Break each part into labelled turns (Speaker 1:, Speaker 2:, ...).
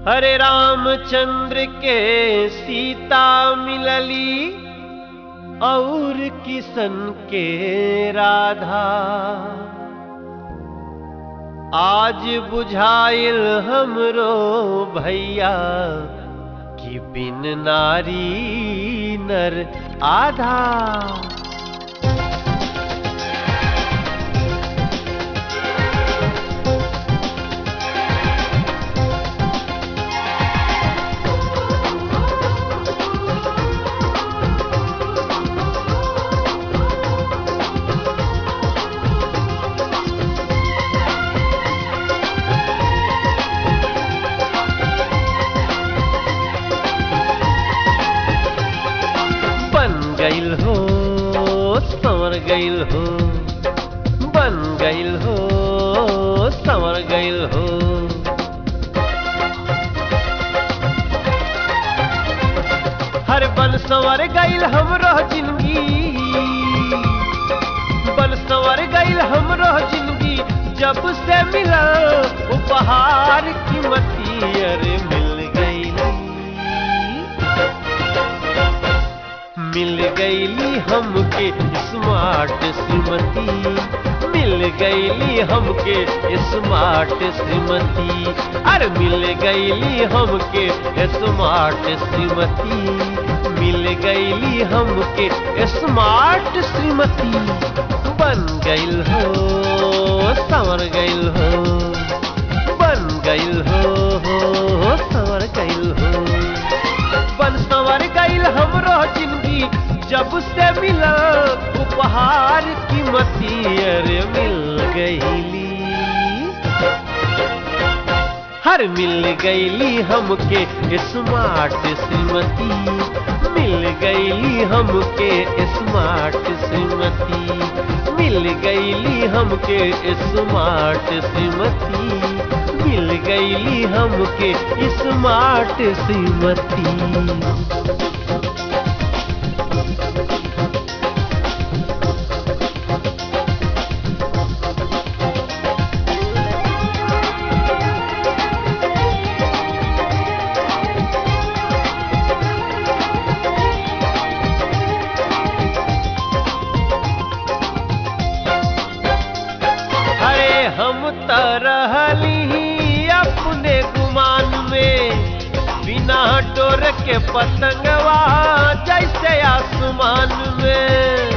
Speaker 1: हरे रामचंद्र के सीता मिलली और किशन के राधा आज बुझाइल हमरो भैया कि बिन नारी नर आधा बन गईल हो संवर गईल हो बन गईल हो संवर गईल हो हर बन संवर गईल हमरो जिंदगी बन संवर गईल हमरो जिंदगी जब से मिला उपहार कीमती अरे मिल गई मिल गईली हमके स्मार्ट श्रीमती मिल गईली हमके स्मार्ट श्रीमती अरे मिल गईली हमके स्मार्ट श्रीमती मिल गईली हमके स्मार्ट श्रीमती बन गईल हो संवर गईल हो बन गईल हो हो संवर गईल हो बन संवर गईल हमरो जिंदगी जब से मिला उपहार कीमती अरे मिल गईली हर मिल गईली हमके स्मार्ट श्रीमती मिल गईली हमके स्मार्ट श्रीमती मिल गईली हमके स्मार्ट श्रीमती मिल गईली हमके स्मार्ट श्रीमती अरे हम त रहली अपने गुमान में बिना डोर के पतंगवा जैसे आसमान में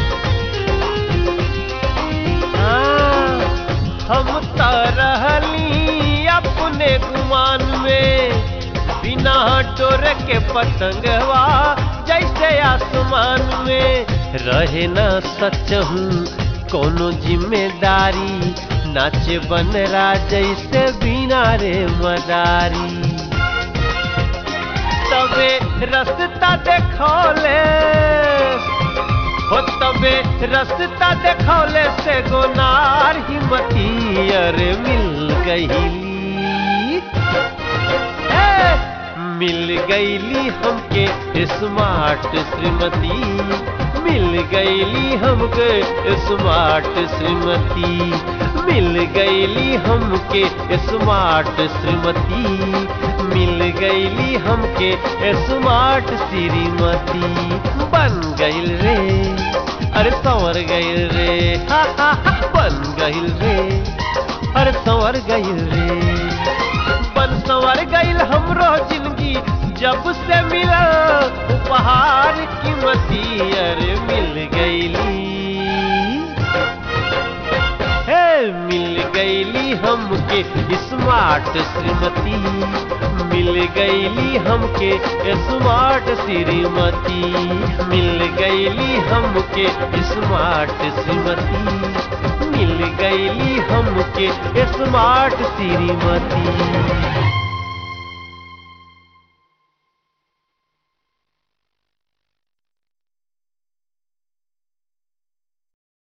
Speaker 1: हाँ, हम त रहली अपने गुमान में बिना डोर के पतंगवा जैसे आसमान में रहे न सच हूँ कोनो जिम्मेदारी नाचे बन जैसे बिना रे मदारी तबे रस्ता देखौले हो तबे रस्ता देखौले से गोनार हिम्मती अरे मिल गईली ए, मिल गईली हमके स्मार्ट श्रीमती मिल गईली हमके स्मार्ट श्रीमती मिल गईली हमके स्मार्ट श्रीमती मिल गईली हमके स्मार्ट श्रीमती बन गईल रे अरे संवर गईल रे हा हा हा बन गईल रे अरे संवर गईल रे बन संवर गईल हमरो जिंदगी जब से मिला उपहार कीमती अरे मिल गईली हे मिल गईली हमके स्मार्ट श्रीमती मिल गईली हमके स्मार्ट श्रीमती मिल गईली हमके स्मार्ट श्रीमती मिल गईली हमके स्मार्ट श्रीमती